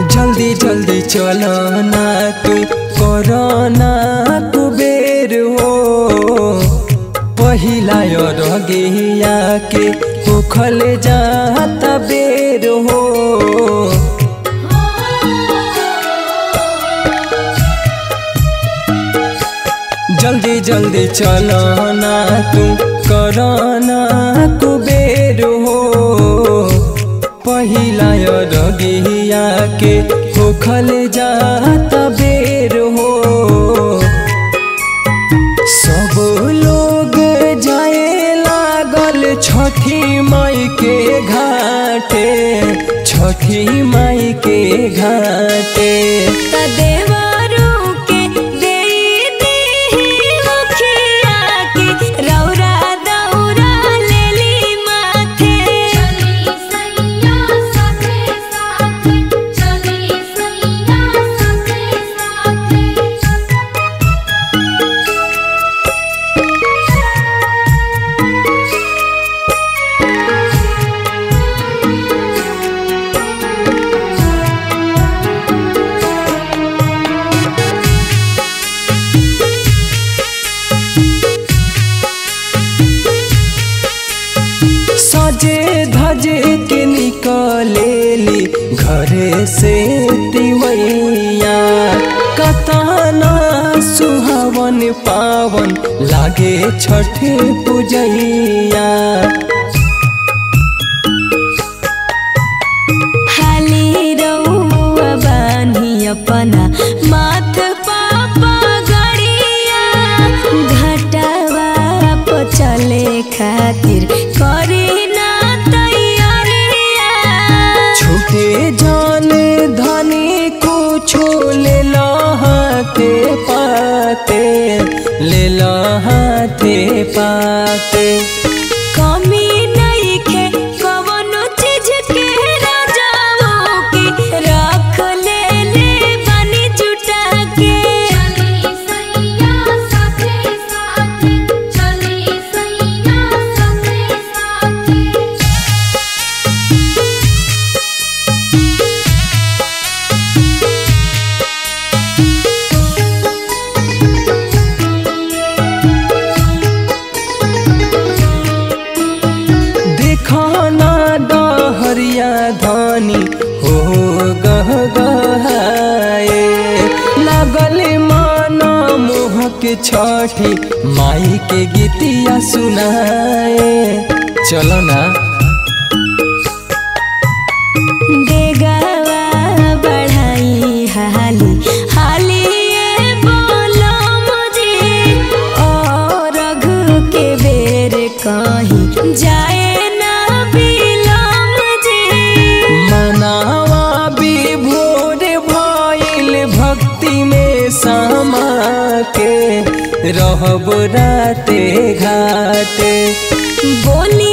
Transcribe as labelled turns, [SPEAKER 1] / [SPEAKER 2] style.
[SPEAKER 1] जल्दी जल्दी चलो ना तू कोरोना कुबेर हो पहिला रगिया के उखल जाता बेर हो जल्दी जल्दी चलो ना तू कोरोना कुबेर हो पहिला रगिया के उखल जाता बेर हो सब लोग जाए लागल छठी माई के घाटे छठी माई के घाटे
[SPEAKER 2] देवरू के देई देहि मुखिया के रौरा दौरा लेली माथे
[SPEAKER 3] चली सैया साथे साथे चली सैया साथे साथे
[SPEAKER 1] सजे धजे के निकलेली घरे से तिवैया कताना सुहावन पावन लागे छठे पूजैया
[SPEAKER 2] हाली रउआ बानी अपना माथ पापा गड़िया घटवा पर चले खातिर करी ना तैयारिया
[SPEAKER 1] छूटे जाने धनी कुछो ले लो हाथे पाते ले लो हाथे पाते
[SPEAKER 2] कमी नइखे कवनो चीज के राजाओ के रख ले ले बानी जुटा के
[SPEAKER 3] चली सैया साथे साथे चली सैया साथे साथे
[SPEAKER 1] दिखाना डहरिया धानी हो गह गहाए लागल माना मोहक छठी माई के गीतिया सुनाए चलो ना
[SPEAKER 2] देगावा बढ़ाई हाली हाली ये बोलो मुझे और रघु के बेर कहीं जाए ना बिलम जी
[SPEAKER 1] मनावा विभोर भइल भक्ति में समा के रहब राते घाटे
[SPEAKER 2] बोली